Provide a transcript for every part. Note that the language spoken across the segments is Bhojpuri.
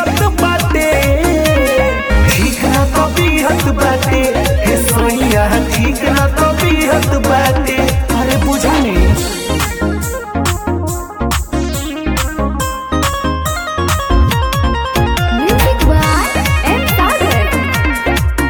जियत बाटे ठीक ना तबीयत बाटे हे सोइया ठीक ना तबीयत बाटे अरे बुझनी Music by M. Sagar.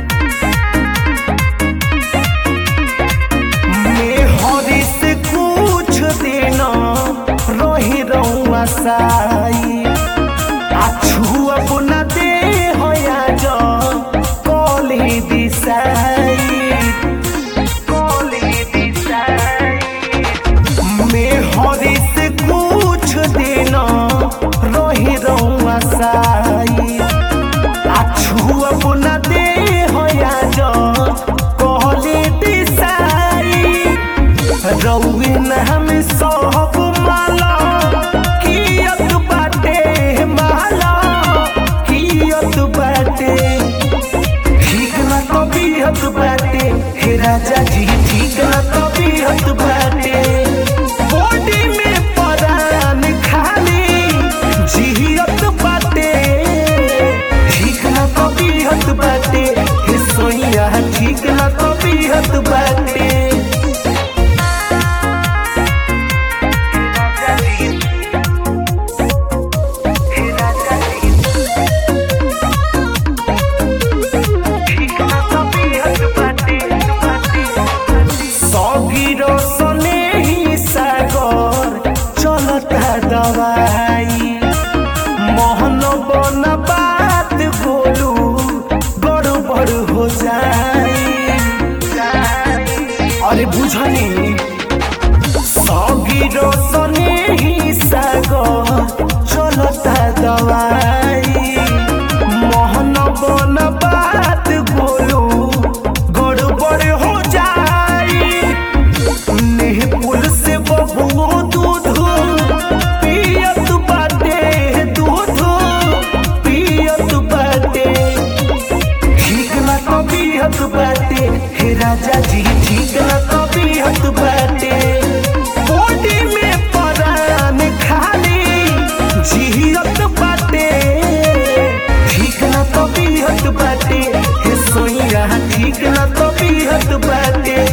मैं हरी से कुछ देना रही रहुआ साई आछू अपना दे होया जो कोली दिसाई कोली दिसाई मैं हरी से कुछ देना रही रहुआ साई आछू अपना दे होया जो कोली दिसाई रउए न हम सब माला कियत बाटे माला कियत बाटे ठीक ना तबीयत बाटे हे राजा जी ठीक ना तबीयत बाटे बॉडी में परान खाली जियत बाटे ठीक ना तबीयत बाटे हे सोइया ठीक ना तबीयत बाटे सौगिरो सने ही सागर चलता दवाई मोहन बन बात बोलू गड़बड़ हो जाई अरे बुझनी सौगिरो सने ही सागर चलता दवाई मोहन बन बात बोलू गड़बड़ हो जाई नेहपुल से बबुओ दूध पियत बाटे दूध पियत बाटे ठीक ना तबीयत बाटे हे राजा जी ठीक ना तबीयत बाटे बॉडी में परान खाली जियत बाटे ठीक ना तबीयत बाटे हे सोइया ठीक ना तबीयत बाटे